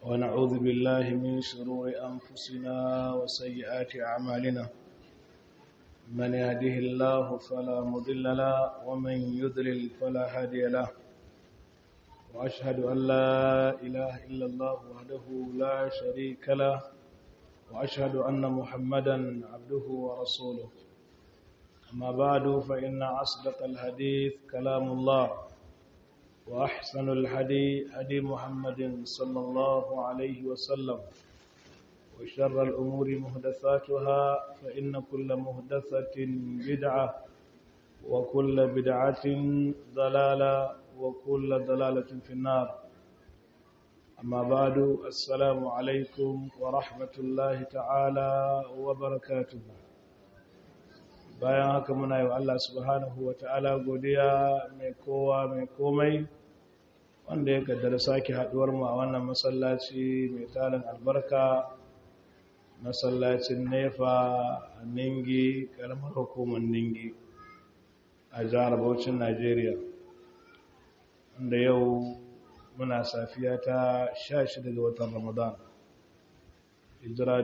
ونعوذ بالله من شرور أنفسنا وسيئات أعمالنا من يهده الله فلا مضل له ومن يضلل فلا هادي له وأشهد أن لا إله إلا الله وحده لا شريك له وأشهد أن محمدا عبده ورسوله أما بعد فإن أصدق الحديث كلام الله وأحسن الحدي هدي محمد صلى الله عليه وسلم وشر الأمور مهدثاتها فإن كل مهدثة بدعة وكل بدعة ضلالة وكل ضلالة في النار أما بعد السلام عليكم ورحمة الله تعالى وبركاته bayan haka muna yi wa Allah subhanahu wa ta'ala godiya mai kowa mai komai wanda ya kaddara sake haduwar mu a wannan masallaci mai tarin albarka masallacin nefa a ningi karamar hukumar ningi a jihar Bauchin Najeriya wanda yau muna safiya ta 16 ga watan Ramadan hijira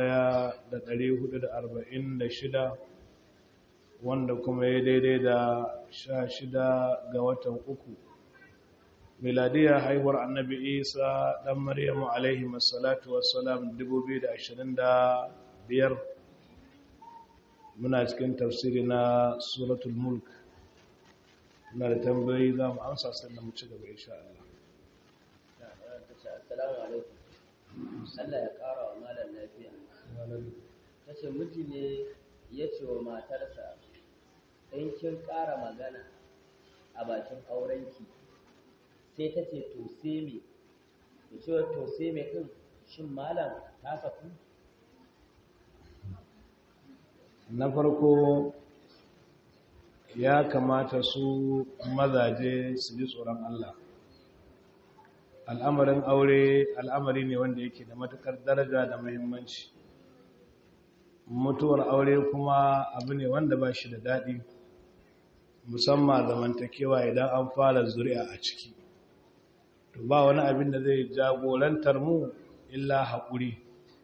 1446 wanda kuma ya daidai da sha shida ga watan uku miladiyar haihuwar annabi isa ɗan maryamu alaihi masalatu wasalam 2025 muna cikin tafsiri na suratul mulk na da tambayi za mu amsa sannan mu ci gaba insha Allah assalamu alaikum Allah ya ƙara wa malam lafiya ta ce miji ne ya ce wa matarsa in kin ƙara magana a bakin aurenki sai ta ce to sai me da cewa to sai me ɗin shin malam ta saku na farko ya kamata su mazaje su ji tsoron Allah al'amarin aure al'amari ne wanda yake da matukar daraja da muhimmanci mutuwar aure kuma abu ne wanda ba shi da daɗi musamman zamantakewa idan an fara zuri'a a ciki to ba wani abin da zai jagorantar mu illa haƙuri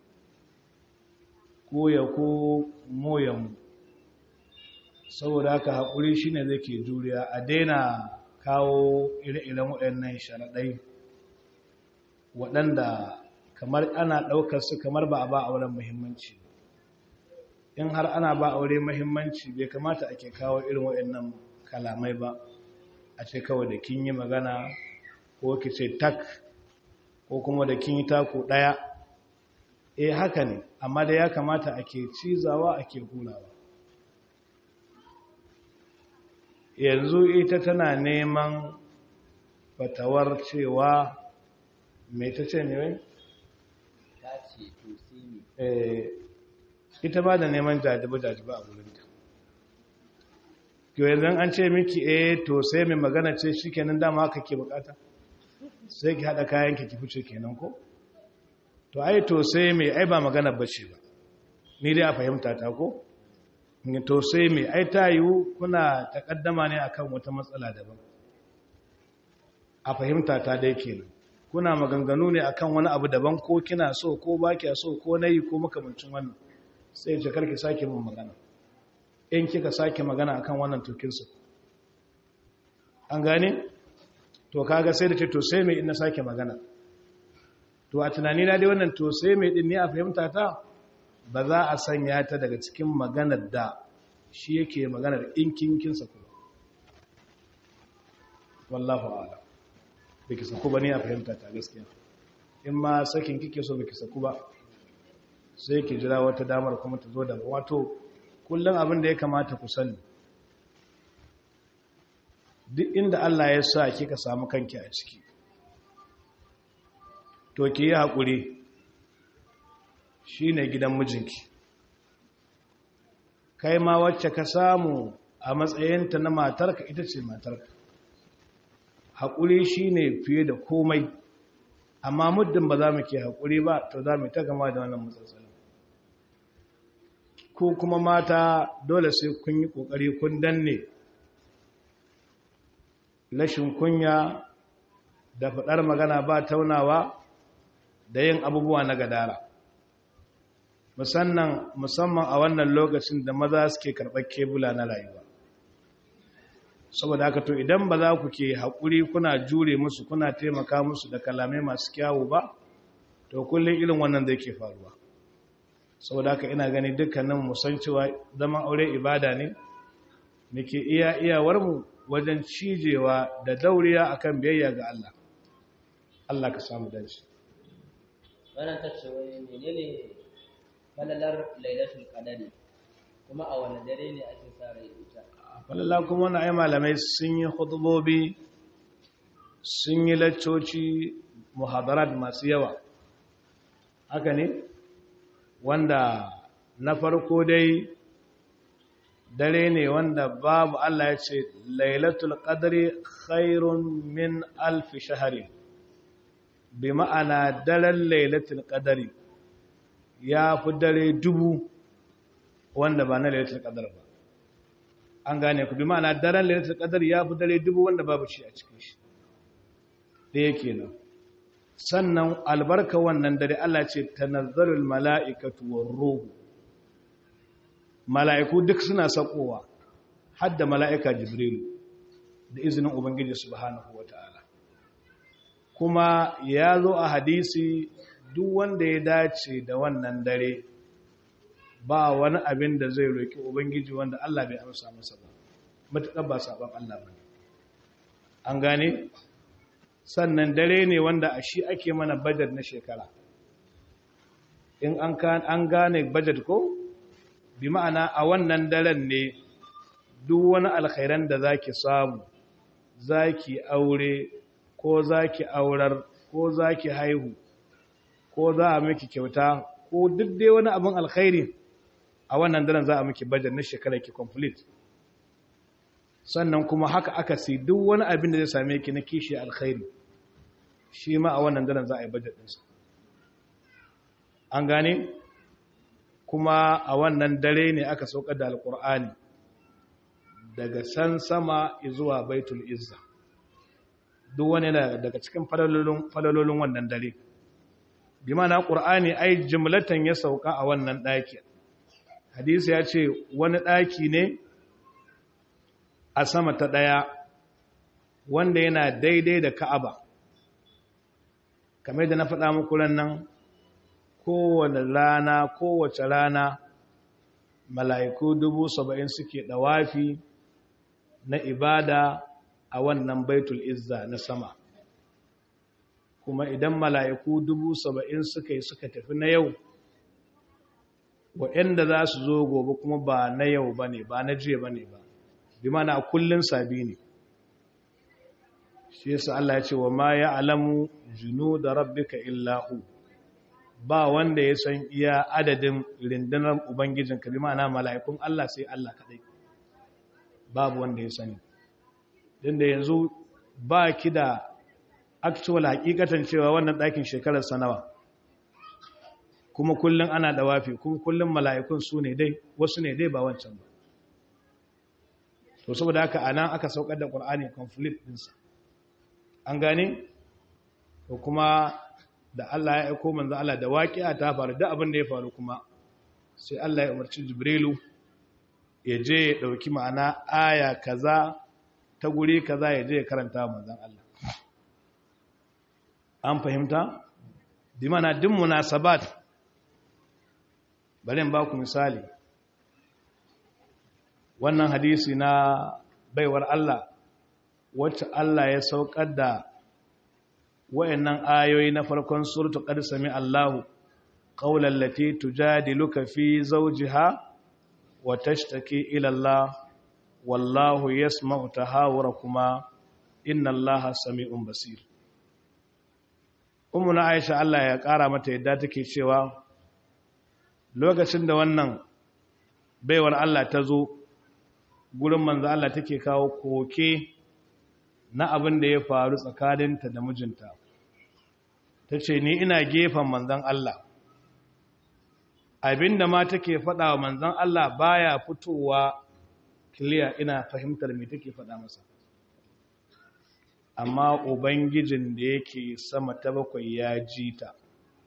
ko ya ko moyanmu saboda haka haƙuri shine zai ke juriya a daina kawo ire-iren waɗannan sharaɗai waɗanda kamar ana ɗaukar su kamar ba a ba auren muhimmanci in har ana ba aure muhimmanci bai kamata ake kawo irin waɗannan kalamai ba a ce kawai da kin yi magana ko ki ce tak ko kuma da kin yi tako ɗaya eh haka ne amma da ya kamata ake cizawa ake hulawa yanzu ita tana neman fatawar cewa mai ta ce ne ta ce to sai me ita ba da neman jajiba-jajiba a wurinta yau yanzu an ce miki eh to sai mai magana ce shi kenan dama haka ke bukata sai ki haɗa kayan ki fice kenan ko to ai to sai mai ai ba magana bace ba ni dai a fahimta ta ko to sai mai ai ta yiwu kuna takaddama ne akan wata matsala daban a fahimta ta dai kenan kuna maganganu ne akan wani abu daban ko kina so ko ba kya so ko nayi ko makamancin wannan sai ce karki sake mun magana in kika sake magana akan wannan tokinsu an gane to kaga sai da ce to sai mai ina sake magana to a tunani na dai wannan to sai mai din ne a fahimta ta ba za a sanya ta daga cikin maganar da shi yake maganar in kinkinsa kuma wallahu a'lam biki saku ba ne a fahimta ta gaskiya in ma sakin kike so biki saku ba sai ki jira wata damar kuma ta zo da wato kullum abin da ya kamata ku sani duk inda Allah ya sa kika samu kanki a ciki to ki yi haƙuri shi ne gidan mijinki kai ma wacce ka samu a matsayinta na matarka ita ce matarka haƙuri shi ne fiye da komai amma muddin ba za mu ke haƙuri ba to za mu ta gama da wannan matsatsalin ko kuma mata dole sai kun yi ƙoƙari kun danne rashin kunya da faɗar magana ba taunawa da yin abubuwa na gadara musamman a wannan lokacin da maza suke karɓar kebula na rayuwa saboda haka to idan ba za ku ke haƙuri kuna jure musu kuna taimaka musu da kalamai masu kyawu ba to kullum irin wannan zai ke faruwa saboda haka ina gani dukkanin musan cewa zaman aure ibada ne muke iya iyawarmu wajen cijewa da dauriya akan biyayya ga Allah Allah ka samu dace wannan ta ce wai menene falalar lailatul qadari kuma a wani dare ne ake sa rai ita falala kuma wani ai malamai sun yi hutubobi sun yi laccoci muhadarat masu yawa haka ne wanda na farko dai dare ne wanda babu Allah ya ce lailatul qadri khairun min alf shahri bi ma'ana daren lailatul qadri ya fi dare dubu wanda ba na lailatul qadr ba an gane ku bi ma'ana daren lailatul qadr ya fi dare dubu wanda babu shi a cikin shi da yake nan sannan albarka wannan dare Allah ce tanazzalul mala'ikatu war ruhu mala'iku duk suna sakowa hadda mala'ika jibrilu da izinin ubangiji subhanahu wata'ala kuma ya zo a hadisi duk wanda ya dace da wannan dare ba wani abin da zai roki ubangiji wanda Allah bai amsa masa ba matuƙar ba sabon Allah ba an gane sannan dare ne wanda a shi ake mana bajet na shekara in an gane bajet ko bi ma'ana a wannan daren ne duk wani alkhairan da zaki samu zaki aure ko zaki aurar ko zaki haihu ko za a miki kyauta ko duk dai wani abin alkhairi a wannan daren za a miki bajet na shekara ki complete sannan kuma haka aka si duk wani abin da zai same ki na kishi alkhairi shi ma a wannan daren za a yi bajet ɗinsa an gane kuma a wannan dare ne aka saukar da alkur'ani daga san sama zuwa baitul izza duk wani daga cikin falalolin wannan dare bi mana ƙur'ani ai jimlatan ya sauka a wannan ɗaki hadisi ya ce wani ɗaki ne a sama ta ɗaya wanda yana daidai da ka'aba kamar da na faɗa muku nan kowane rana kowace rana mala'iku dubu saba'in suke ɗawafi na ibada a wannan baitul izza na sama kuma idan mala'iku dubu saba'in suka yi suka tafi na yau waɗanda za su zo gobe kuma ba na yau ba ne ba na jiya ba ne ba bi mana a kullum sabi ne shi yasa Allah ya ce wa ma ya alamu junu da rabbika illahu ba wanda ya san iya adadin rindunar ubangijin ka bi mana mala'ikun Allah sai Allah kadai babu wanda ya sani din da yanzu ba ki da actual hakikatan cewa wannan ɗakin shekarar sanawa kuma kullum ana dawafi kuma kullum mala'ikun su ne dai wasu ne dai ba wancan ba to saboda haka anan aka saukar da Qur'ani conflict ɗinsa an gane to kuma da Allah ya aiko manzo Allah da waqi'a ta faru da abin da ya faru kuma sai Allah ya umarci Jibrilu ya je ya dauki ma'ana aya kaza ta guri kaza ya je ya karanta manzon Allah an fahimta bi mana din munasabat bari in ba ku misali wannan hadisi na baiwar Allah wacce Allah ya saukar da wayannan ayoyi na farkon suratu qad sami Allahu qawlan lati tujadiluka fi zawjiha wa tashtaki ila Allah wallahu yasma'u tahawurakuma inna Allaha sami'un basir Ummuna Aisha Allah ya kara mata yadda take cewa lokacin da wannan baiwar Allah ta zo gurin manzo Allah take kawo koke na abin da ya faru tsakaninta da mijinta ta ce ni ina gefen manzan Allah abinda ma take faɗa wa manzan Allah baya fitowa kiliya ina fahimtar me take faɗa masa amma ubangijin da yake sama ta bakwai ya ji ta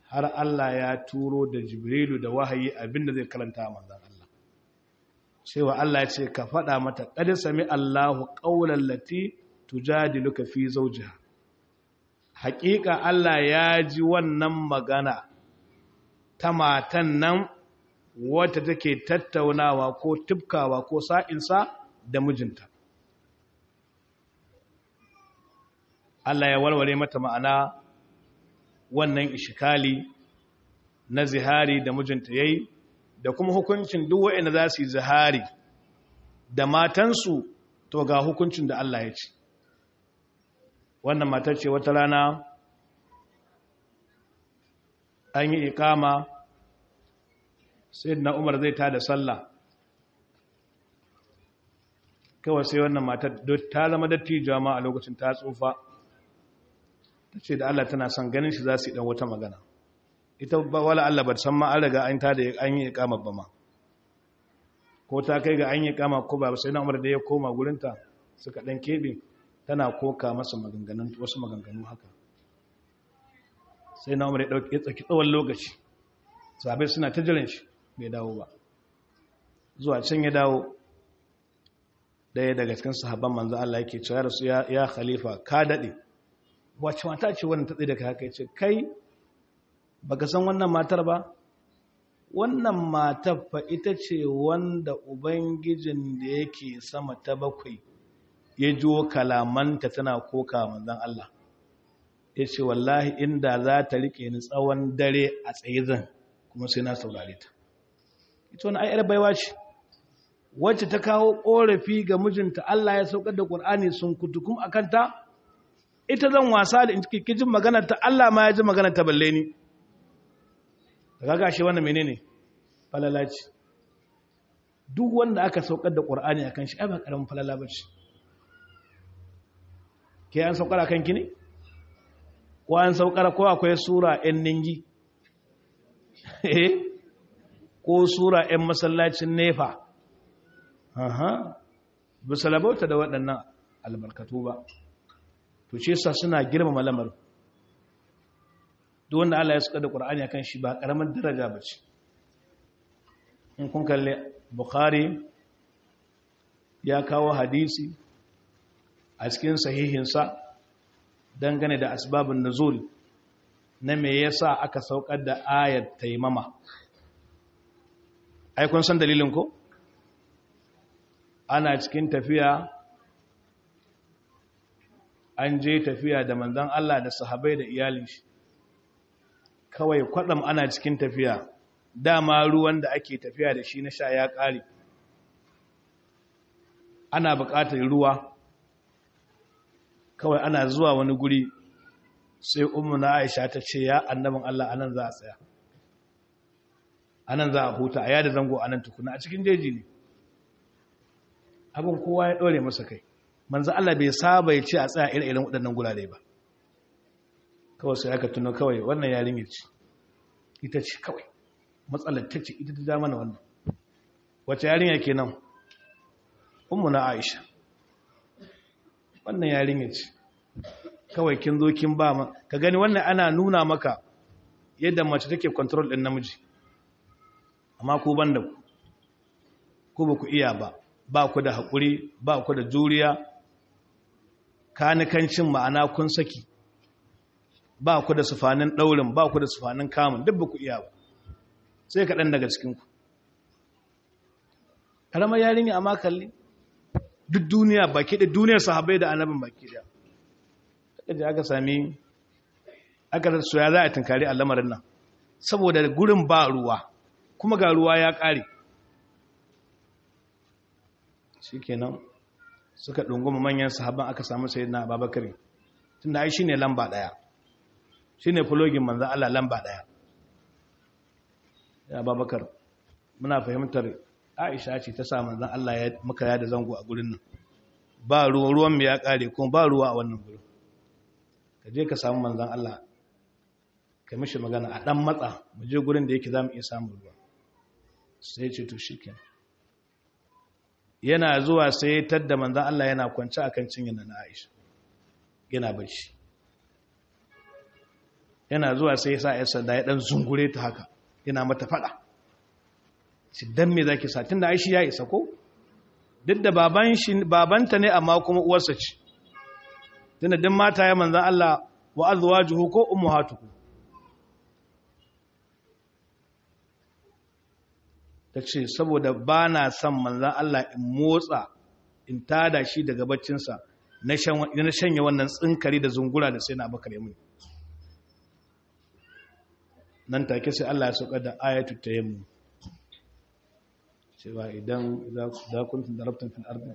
har Allah ya turo da jibrilu da wahayi abinda zai karanta a manzan Allah cewa Allah ya ce ka faɗa mata ƙadi sami Allahu ƙaunar lati tujadiluka fi zaujiha haƙiƙa Allah ya ji wannan magana ta matan nan wata take tattaunawa ko tufkawa ko sa'insa da mijinta Allah ya warware mata ma'ana wannan ishikali na zihari da mijinta yayi da kuma hukuncin duk waɗanda za su yi zihari da matansu to ga hukuncin da Allah ya ce wannan matar ce wata rana an yi ikama sai na umar zai ta da sallah kawai sai wannan matar ta zama dattijuwa ma a lokacin ta tsufa ta ce da Allah tana son ganin shi za su yi dan wata magana ita ba wala Allah ba san ma an riga an ta da an yi ikama ba ma ko ta kai ga an yi ikama ko ba sai na umar da ya koma gurinta suka dan kebe tana koka masa maganganun wasu maganganu haka sai na umar ya dauki ya tsaki tsawon lokaci sabai suna ta jiran shi bai dawo ba zuwa can ya dawo daya daga cikin sahabban manzo Allah yake cewa rasu ya, ya khalifa ka dade wace mata ce wannan ta tsaye da kai haka yace kai baka san wannan matar ba wannan matar fa ita ce wanda ubangijin da yake sama ta bakwai ya jiwo kalamanta tana koka manzon Allah yace wallahi inda za ta rike ni tsawon dare a tsaye zan kuma sai na saurare ta ita wani ayar baiwa ce wacce ta kawo ƙorafi ga mijinta Allah ya saukar da ƙur'ani sun kutukum a kanta ita zan wasa da jin maganar ta Allah ma ya ji maganar ta balle ni daga gashi wannan menene falala ce duk wanda aka saukar da ƙur'ani akan shi ai ba karamin falala ba ce ke an saukar akan ki ne ko an saukar ko akwai sura ɗin ningi eh ko sura ɗin masallacin nefa aha ba salabauta da waɗannan albarkatu ba to ce sa suna girmama lamarin duk wanda Allah ya suka da Qur'ani akan shi ba karamin daraja bace in kun kalle Bukhari ya kawo hadisi a cikin sahihinsa dangane da asbabun nuzul na me yasa aka saukar da ayat taimama ai kun san dalilin ko ana cikin tafiya an je tafiya da manzon Allah da sahabbai da iyalin shi kawai kwadam ana cikin tafiya dama ruwan da ake tafiya da shi na sha ya ƙare ana buƙatar ruwa kawai ana zuwa wani guri sai umu na aisha ta ce ya annabin Allah anan za a tsaya anan za a huta a yada zango anan tukuna a cikin jeji ne abin kowa ya ɗore masa kai manzo Allah bai saba ya ce a tsaya irin waɗannan gurare ba kawai sai aka tuno kawai wannan yarinyar ce ita ce kawai matsalar ta ce ita ta ja mana wannan wace yarinya kenan ummu na Aisha wannan yarinya ce kawai kin zo kin ba ma ka gani wannan ana nuna maka yadda mace take control din namiji amma ku banda ku ku ba ku iya ba ba ku da haƙuri ba ku da juriya kanikancin ma'ana kun saki ba ku da sufanin ɗaurin ba ku da sufanin kamun duk ba ku iya ba sai kaɗan daga cikinku ƙaramar yarinya amma kalli duk duniya baki da duniyar sahabai da annabin baki da aka je aka sami aka rasu ya za a tunkari a lamarin nan saboda gurin ba ruwa kuma ga ruwa ya ƙare shi kenan suka ɗunguma manyan sahabban aka samu sai na babakari tun da ai shi ne lamba ɗaya shi ne fulogin manzan Allah lamba ɗaya ya babakar muna fahimtar aisha ce ta sa manzan Allah ya muka yada zango a gurin nan ba ruwan mu ya ƙare kuma ba ruwa a wannan gurin ka je ka samu manzan Allah ka mishi magana a ɗan matsa mu je gurin da yake za mu iya samun ruwa sai ce to shi kenan yana zuwa sai tadda manzan Allah yana kwanci akan cinye na Aisha yana bacci yana zuwa sai ya sa ya sanda ya dan zungure ta haka yana mata fada shi dan me zaki sa tunda ai shi ya isa ko duk da baban shi babanta ne amma kuma uwarsa ce tunda din mata ya manzan Allah wa azwajuhu ko ummahatuhu tace saboda bana son manzan Allah in motsa in tada shi daga baccinsa na shanye wannan tsinkari da zungura da sai na bakar yamin nan take sai Allah ya sauka da ayatu tayammum cewa idan za kuntum darabtum fil ardi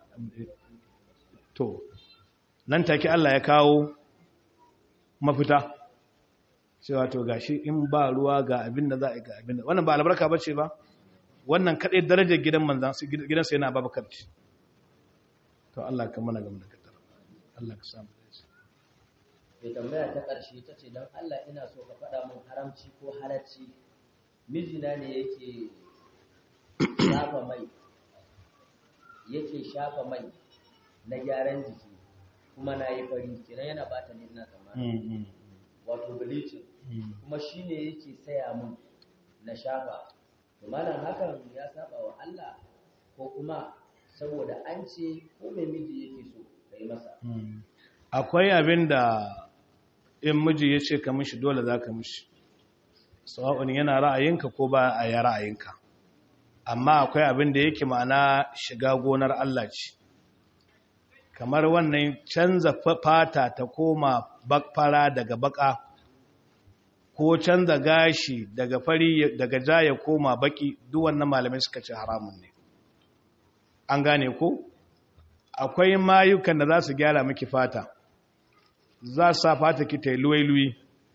to nan take Allah ya kawo mafita cewa to gashi in ba ruwa ga abin da za a yi ga abin da wannan ba albarka bace ba wannan kadai darajar gidan manzan gidan sai yana babakar ce to Allah ka mana gama da kadar Allah ka samu mai tambaya ta ƙarshe ta ce don Allah ina so ka faɗa min haramci ko halacci mijina ne yake shafa mai yake shafa mai na gyaran jiki kuma na yi fari kenan yana bata ne ina tsammani wato bleaching kuma shi ne yake saya mun na shafa to malam hakan ya saba wa Allah ko kuma saboda an ce ko mai miji yake so ka yi masa akwai abin da in miji ya ce ka mishi dole za ka mishi sawa'un yana ra'ayinka ko ba a yi ra'ayinka amma akwai abin da yake ma'ana shiga gonar Allah ce kamar wannan canza fata ta koma bakfara daga baka ko canza gashi daga fari daga ja ya koma baki duk wannan malamai suka ce haramun ne an gane ko akwai mayukan da za su gyara miki fata za su sa fata ki ta yi luwai-luwi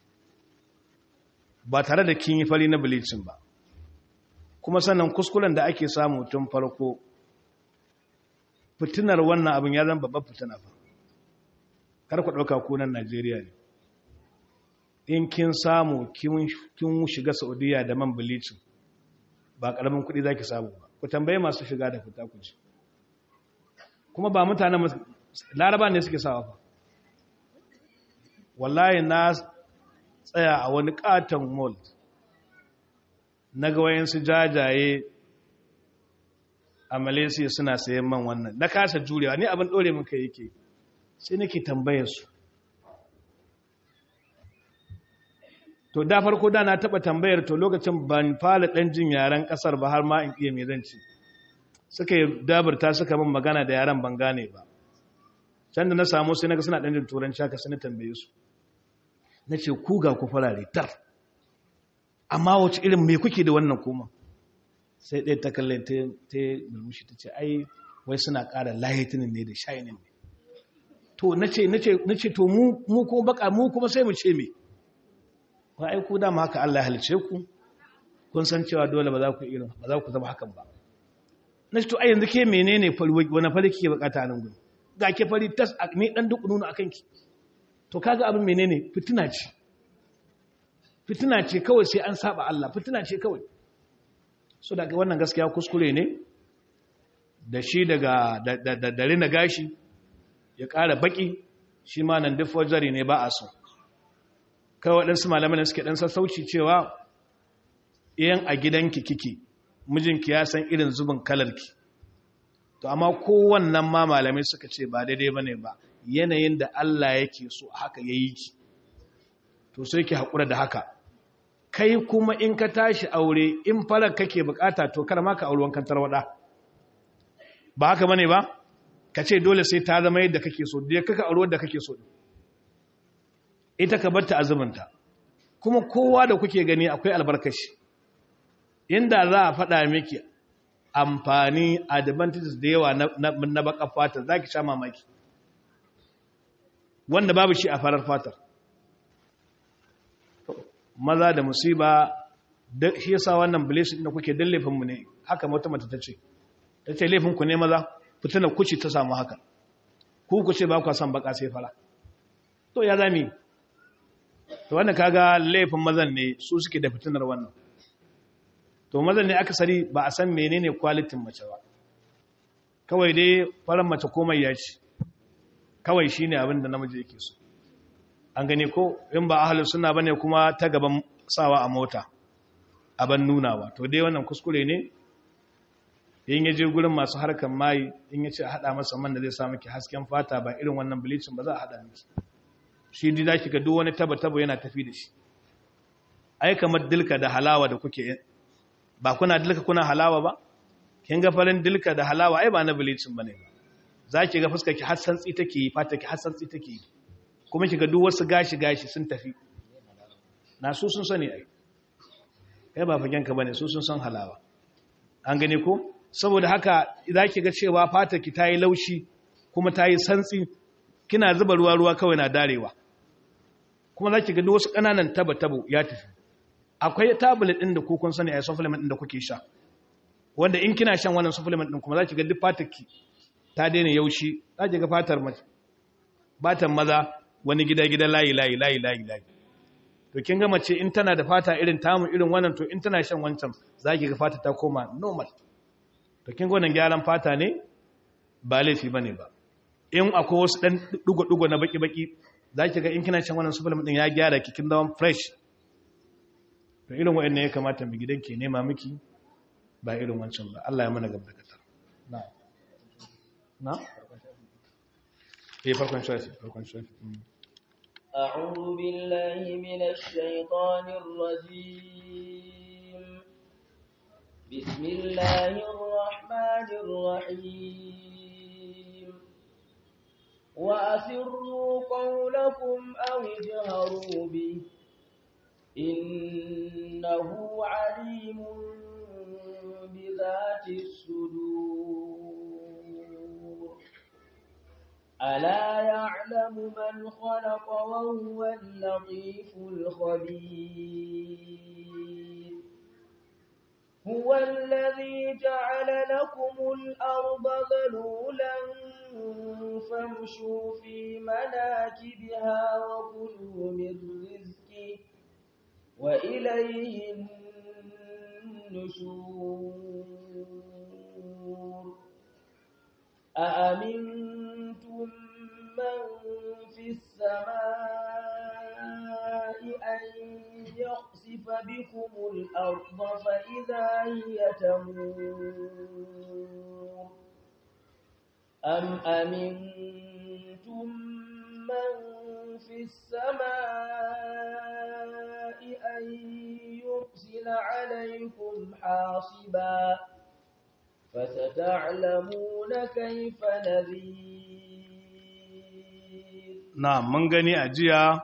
ba tare da kin yi fari na bleaching ba kuma sannan kuskuren da ake samu tun farko fitinar wannan abin ya zama babban fitina fa kar ku ɗauka kunan najeriya ne in kin samu kin shiga saudiya da man bleaching ba ƙaramin kuɗi za ki samu ba ku tambaye masu shiga da fita ku ci kuma ba mutanen laraba ne suke sawa fa wallahi na tsaya a wani katon mall na ga wayansu jajaye a malaysia suna sayan man wannan na kasa jurewa ni abin dore min kai yake sai nake tambayar su to da farko da na taba tambayar to lokacin ban fara dan jin yaren kasar ba har ma in iya me zan ci suka yi dabarta suka min magana da yaren ban gane ba can da na samu sai naga suna dan jin turanci haka sai na tambaye su nace ku ga ku farare tar amma wace irin me kuke da wannan kuma sai ɗaya ta kalle ta murmushi ta ce ai wai suna ƙara lahitinin ne da shayinin ne to na ce to mu kuma baka mu kuma sai mu ce me ba ai ku dama haka Allah halice ku kun san cewa dole ba za ku irin ba za ku zama hakan ba na ce to ai yanzu ke menene fari wani fari kike bukata nan gudu ga ke fari tas ni dan duk nuna akan ki to kaga abin menene fitina ce fitina ce kawai sai an saba Allah fitina ce kawai so daga wannan gaskiya kuskure ne da shi daga da rina gashi ya ƙara baki shi ma nan duk wajari ne ba a so kawai waɗansu malamai suke ɗan sassauci cewa iyan a gidanki kike mijinki ya san irin zubin kalarki to amma kowannan ma malamai suka ce ba daidai ba ne ba yanayin da Allah yake so haka ya yi ki to sai ki haƙura da haka kai kuma in ka tashi aure in farar kake bukata to kar ma ka auri wankan tarwada ba haka bane ba ka ce dole sai ta zama yadda kake so da kaka auri wanda kake so ita ka bar ta azuminta kuma kowa da kuke gani akwai albarkashi inda za a faɗa miki amfani advantages da yawa na, na, baka fata za ki sha mamaki wanda babu shi a farar fatar maza da musiba shi yasa wannan blessing da kuke dan laifin mu ne haka wata mata tace tace laifin ku ne maza fitina kuci ta samu haka ku ku ce ba ku san baka sai fara to ya zami to wannan kaga laifin mazan ne su suke da fitinar wannan to mazan ne akasari ba a san menene quality mace ba kawai dai faran mace komai ya ci kawai shine abin da namiji yake so an gani ko in ba ahalus sunna bane kuma ta gaban sawa a mota aban nunawa to dai wannan kuskure ne in yaje gurin masu harkan mai in yace a hada masa man da zai sa miki hasken fata ba irin wannan bleaching ba za a hada miki shi dai zaki ga duk wani taba taba yana tafi da shi ai kamar dilka da halawa da kuke ba kuna dilka kuna halawa ba kin ga farin dilka da halawa ai ba na bleaching bane ba zaki ga fuskar ki har santsi take yi fata ki har santsi take yi kuma ki ga duk wasu gashi gashi sun tafi na su sun sani ai kai ba fagen ka bane su sun san halawa an gane ko saboda haka zaki ga cewa fata ki tayi laushi kuma tayi santsi kina zuba ruwa ruwa kawai na darewa kuma zaki ga duk wasu kananan taba tabo ya tafi akwai tablet din da ku kun sani ai supplement din da kuke sha wanda in kina shan wannan supplement din kuma zaki ga duk fatar ki ta daina yaushi zaki ga fatar mace batan maza wani gida gida layi layi layi layi layi to kin ga mace in tana da fata irin tamu irin wannan to in tana shan wancan zaki ga fata ta koma normal to kin ga wannan gyaran fata ne ba laifi bane ba in akwai wasu dan dugo dugo na baki baki zaki ga in kina shan wannan supplement din ya gyara ki kin dawo fresh to irin wa'annan ya kamata mu gidan ke nema miki ba irin wancan ba Allah ya mana gaba da na na eh farkon shafi farkon shafi أعوذ بالله من الشيطان الرجيم بسم الله الرحمن الرحيم وأسروا قولكم أو اجهروا به إنه عليم بذات الصدور ألا يعلم من خلق وهو اللطيف الخبير هو الذي جعل لكم الأرض ذلولا فامشوا في مناكبها وكلوا من رزقه وإليه النشور أأمنتم من في السماء أن يخسف بكم الأرض فإذا هي تمور أم أمنتم من في السماء أن يرسل عليكم حاصبا فستعلمون كيف نذير na mun gani a jiya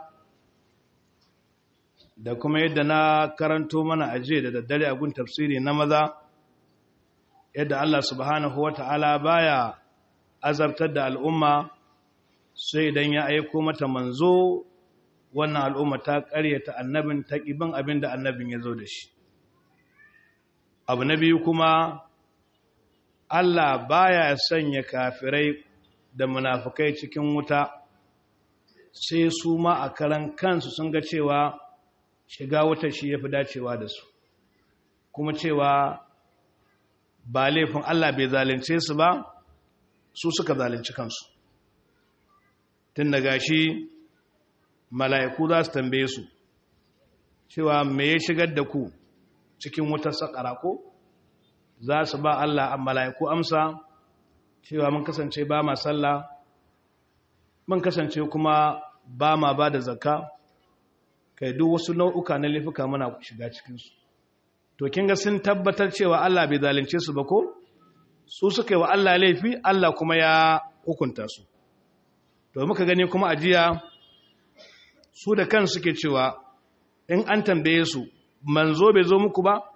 da kuma yadda na karanto mana a jiya da daddare a gun tafsiri na maza yadda Allah subhanahu wata'ala baya azabtar da al'umma sai idan ya aiko mata manzo wannan al'umma ta ƙaryata annabin ta ƙiban abin da annabin ya zo da shi abu na biyu kuma Allah baya sanya kafirai da munafukai cikin wuta sai su ma a karan kansu sun ga cewa shiga wuta shi ya fi dacewa da su kuma cewa ba laifin Allah bai zalunce su ba su suka zalunci kansu tun daga shi mala'iku za su tambaye su cewa me ya shigar da ku cikin wutar sakara ko za su ba Allah a mala'iku amsa cewa mun kasance ba ma sallah mun kasance kuma ba ma ba da zakka kai duk wasu nau'uka na laifuka muna shiga cikinsu to kin ga sun tabbatar cewa Allah bai zalunce su ba ko su suka yi wa Allah laifi Allah kuma ya hukunta su to muka gani kuma ajiya su da kan suke cewa in an tambaye su manzo bai zo muku ba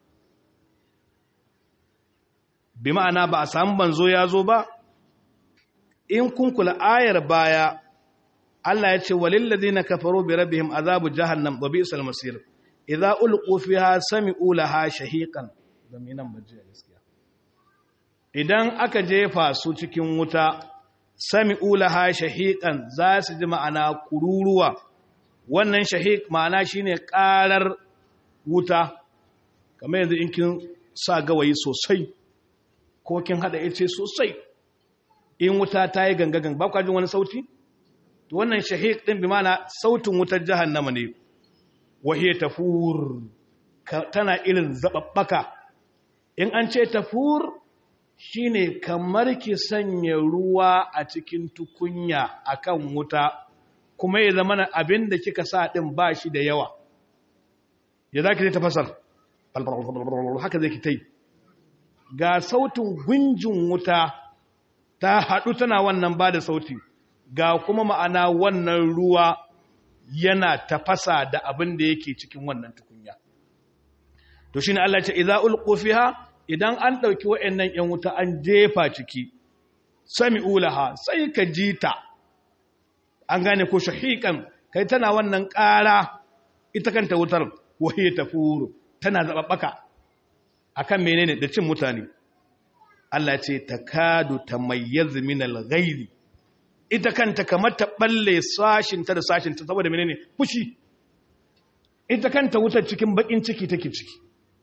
bi ma'ana ba a samu manzo ya zo ba in kun kula ayar baya Allah ya ce walil ladina kafaru bi rabbihim azabu jahannam wa bi'sal masir idza ulqu fiha sami'u laha shahiqan zaminan bajiya gaskiya idan aka jefa su cikin wuta sami'u laha shahiqan za su ji ma'ana kururuwa wannan shahiq ma'ana shine karar wuta kamar yanzu in kin sa gawayi sosai ko kin hada ice sosai in wuta ta yi gangagan ba kwa jin wani sauti to to wannan shahiq din bi mana sautin wutar jahannama ne wahiya tafur tana irin zababbaka in an ce tafur shine kamar ki sanya ruwa a cikin tukunya akan wuta kuma ya zama abin da kika sa din ba shi da yawa ya zaki zai tafasar haka zai ki tai ga sautin gunjin wuta ta haɗu tana wannan ba da sauti ga kuma ma'ana wannan ruwa yana tafasa da abin da yake cikin wannan tukunya to shine Allah ce idza ulqu fiha idan an dauki wayannan yan wuta an jefa ciki sami'u laha sai ka jita an gane ko shahiqan kai tana wannan ƙara ita kanta wutar wahiya tafuru tana zababbaka akan menene da cin mutane Allah ce takadu tamayyiz min al-ghayri ita kanta kamar ta balle sashinta da sashinta saboda menene fushi ita kanta wutar cikin bakin ciki take ciki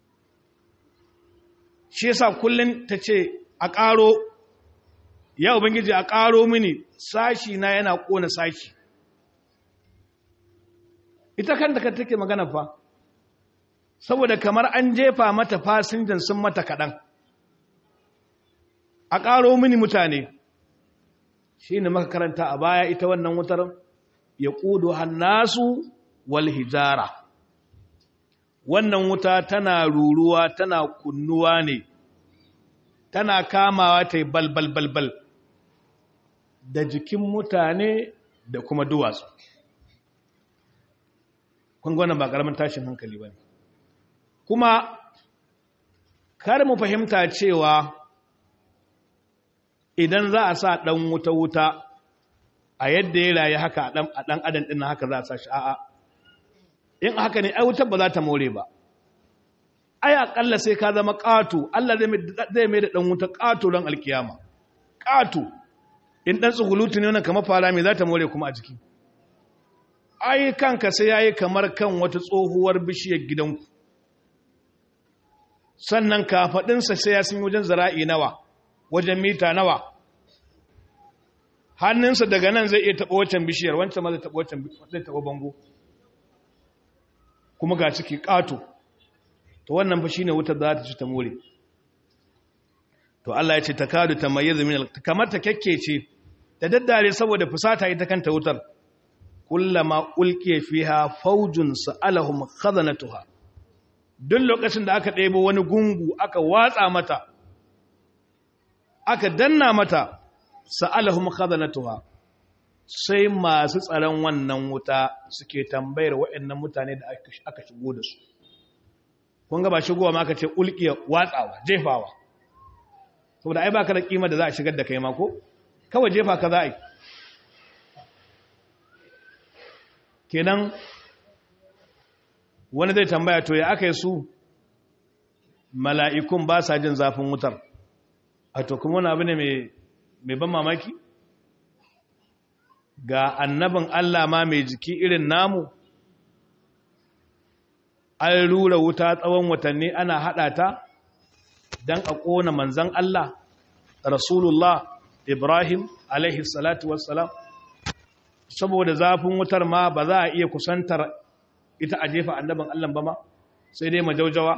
shi yasa kullun tace a ƙaro ya ubangiji a ƙaro mini sashi na yana kona sashi ita kanta ka take magana fa saboda kamar an jefa mata fasinjan sun mata kaɗan a ƙaro mini mutane shi ne maka karanta a baya ita wannan wutar ya ƙudu hannasu wal hijara wannan wuta tana ruruwa tana kunnuwa ne tana kamawa ta yi balbalbalbal da jikin mutane da kuma duwatsu kun gwanan ba ƙaramin tashin hankali ba ne kuma kar mu fahimta cewa idan za a sa ɗan wuta-wuta a yadda ya rayu haka a ɗan adam ɗin haka za a sa shi a'a in haka ne ai wutar ba za ta more ba ai aƙalla sai ka zama ƙato Allah zai mai da ɗan wuta ƙato don alkiyama ƙato in ɗan tsugulutu ne wannan kamar fara mai za ta more kuma a jiki ai kanka sai ya yi kamar kan wata tsohuwar bishiyar gidanku sannan kafaɗinsa sai ya sun wajen zara'i nawa wajen mita nawa hannunsa daga nan zai iya taɓa wancan bishiyar wancan ma zai taɓa wancan zai taɓa bango kuma ga ciki ƙato to wannan fa shine wutar da za ta ci ta more to Allah ya ce ta kadu ta mayyizu min kamar ta kekkece da daddare saboda fusata ita kanta wutar kullama ulqiya fiha faujun sa'alahum khazanatuha duk lokacin da aka ɗebo wani gungu aka watsa mata aka danna mata sa'alahum khazanatuha sai masu tsaron wannan wuta suke tambayar waɗannan mutane da aka shigo da su kun ga ba shigowa ma aka ce ulkiya watsawa jefawa saboda ai baka da kima da za a shigar da kai ma ko kawai jefa ka za a yi kenan wani zai tambaya to ya aka yi su mala'ikun ba sa jin zafin wutar a to kuma wani abu ne mai ban mamaki ga annabin Allah ma mai jiki irin namu an rura wuta tsawon watanni ana haɗa ta don a ƙona manzan Allah Rasulullah Ibrahim alaihi salatu wassalam saboda zafin wutar ma ba za a iya kusantar ita a jefa annabin Allah ba ma sai dai majaujawa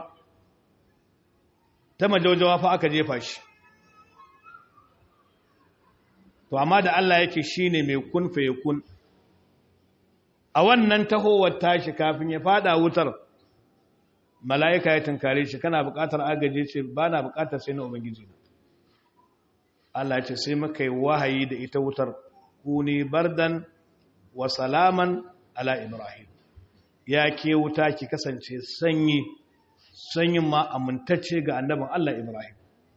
ta majaujawa fa aka jefa shi to amma da Allah yake shine mai kun fa yakun a wannan tahowar tashi kafin ya fada wutar mala'ika ya tunkare shi kana buƙatar agaje ce ba na buƙatar sai na ubangiji Allah ce sai muka yi wahayi da ita wutar kuni bardan wa salaman ala ibrahim ya ke wuta ki kasance sanyi sanyin ma amintacce ga annabin Allah ibrahim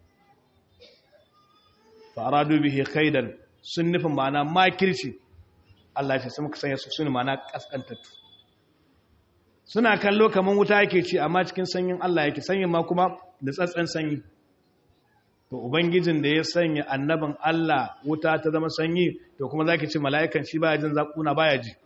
faradu bihi kaidan sun nufin ma'ana makirci Allah ce sai muka sanya su sun ma'ana kaskantattu suna kallo kamar wuta yake ci amma cikin sanyin Allah yake sanyin ma kuma da tsatsen sanyi to ubangijin da ya sanya annabin Allah wuta ta zama sanyi to kuma zaki ci mala'ikan shi baya jin zakuna baya ji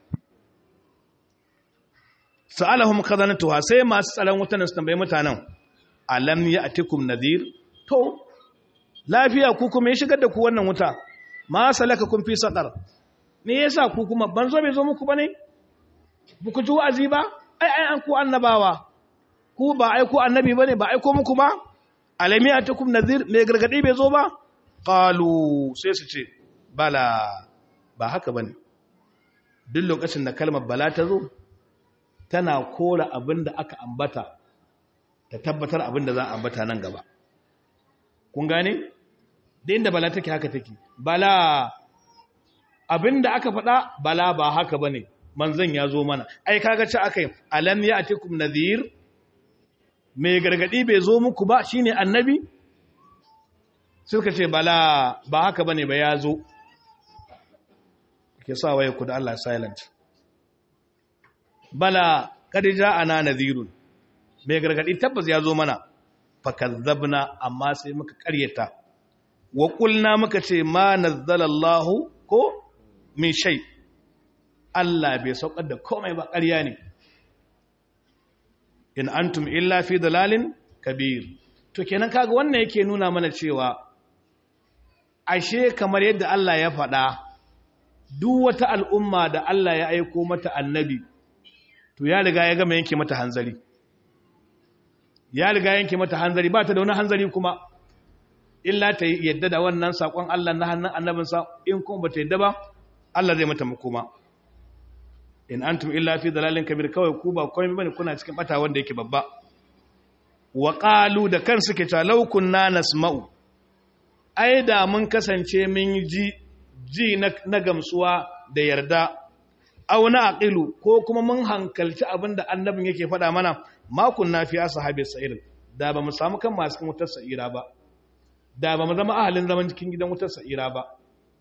sa'alahum khazanatuha sai masu tsaron wutan su tambaye mutanen alam ya'tikum nadhir to lafiya ku kuma ya shigar da ku wannan wuta ma salaka kun fi saqar me yasa ku kuma ban zo bai zo muku bane ba ku ji wa'azi ba ai ai an ku annabawa ku ba ai ku annabi bane ba ai ko muku ba alami atakum nadhir me gargadi bai zo ba qalu sai su ce bala ba haka bane duk lokacin da kalmar bala ta zo tana kora abinda aka ambata ta tabbatar abinda za a ambata nan gaba kun gane da inda bala take haka take bala abinda aka faɗa bala ba haka bane manzon ya zo mana ai kaga ci akai alam ya'tikum nadhir mai gargadi bai zo muku ba shine annabi suka ce bala ba haka bane ba ya zo ke sa waye ku da Allah silent bala kad ja'ana nadhirun mai gargadi tabbas ya zo mana fakazzabna amma sai muka karyata wa qulna muka ce ma nazzalallahu ko min shay Allah bai saukar da komai ba ƙarya ne in antum illa fi dalalin kabir to kenan kaga wannan yake nuna mana cewa ashe kamar yadda Allah ya faɗa duk wata al'umma da Allah ya aiko mata annabi to ya riga ya gama yanke mata hanzari ya riga yanke mata hanzari ba ta da wani hanzari kuma illa ta yadda da wannan saƙon Allah na hannun annabinsa in kuma ba ta yadda ba Allah zai mata makoma in antum illa fi dalalin kabir kawai ku ba komai bane kuna cikin bata wanda yake babba wa qalu da kan suke ta law kunna nasma'u ai da mun kasance mun ji ji na gamsuwa da yarda aw na aqilu ko kuma mun hankalci abinda annabin yake faɗa mana ma kunna fi ashabi sa'ir da ba mu samu kan masu cikin wutar sa'ira ba da ba mu zama ahalin zaman cikin gidan wutar sa'ira ba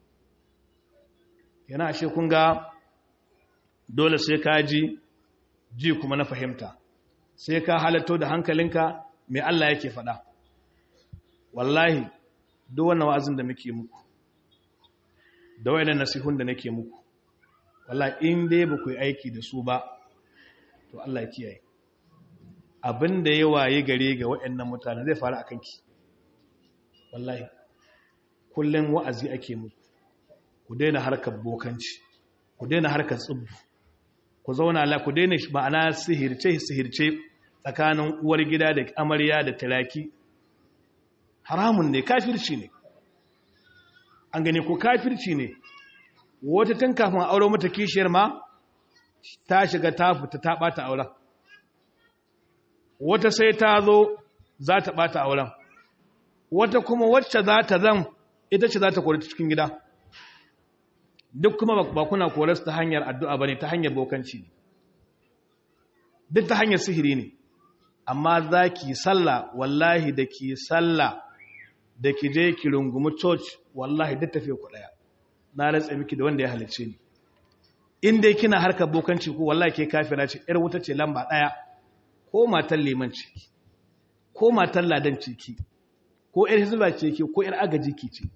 yana ashe kun ga dole sai ka ji ji kuma na fahimta sai ka halatto da hankalinka mai Allah yake faɗa wallahi duk wannan wa'azin da muke muku da wayannan nasihun da nake muku wallahi in dai ba ku yi aiki da su ba to Allah ya kiyaye abin da ya waye gare ga wayannan mutane zai faru akan ki wallahi kullun wa'azi ake muku ku daina harkar bokanci ku daina harkar tsubbu ku zauna la ku daina ma'ana sihirce sihirce tsakanin uwar gida da amarya da talaki haramun ne kafirci ne an gane ko kafirci ne wata tun kafin aure mata kishiyar ma ta shiga ta fita ta bata auren wata sai ta zo za ta bata auren wata kuma wacce za ta zan ita ce za ta kori cikin gida duk kuma ba kuna korarsu ta hanyar addu'a ba ne ta hanyar bokanci ne duk ta hanyar sihiri ne amma za ki salla wallahi da ki salla da ki je ki rungumi church wallahi duk tafiye ku ɗaya na ratsa miki da wanda ya halicce ni in dai kina harkar bokanci ko wallahi ke kafira ce ‘yar wuta ce lamba ɗaya ko matan liman ciki ko matan ladan ciki ko ‘yar hizba ce ke ko ‘yar agaji ki ce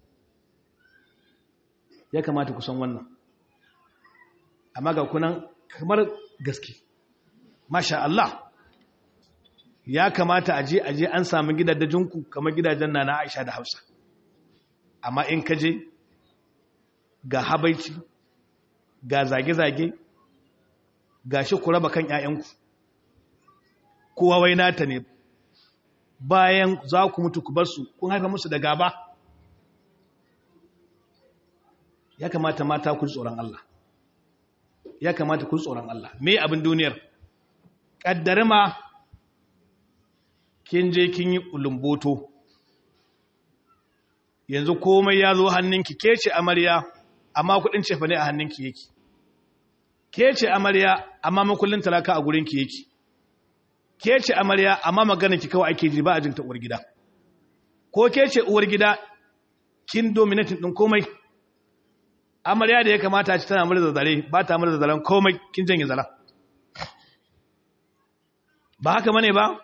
ya kamata kusan wannan amma ga kunan kamar gaske masha Allah ya kamata aje aje an samu gidajenku kamar gidajen nana Aisha da Hafsa amma in ka je ga habaici ga zage-zage ga shi ku raba kan ƴaƴanku kowa wai nata ne bayan za ku mutu ku bar su kun haifa musu da gaba ya kamata mata ku tsoron Allah ya kamata ku tsoron Allah me abin duniyar kaddare ma kin je kin yi ulumboto yanzu komai ya zo hannunki ke ce amarya amma kudin cefa ne a hannunki yake ke ce amarya amma makullin talaka a gurinki yake ke ce amarya amma maganar kawai ake ji ba a jinta uwar gida ko ke ce uwar gida kin dominatin din komai amarya da ya kamata ci tana murza zare ba ta murza zaren komai kin janye zaren ba haka mane ba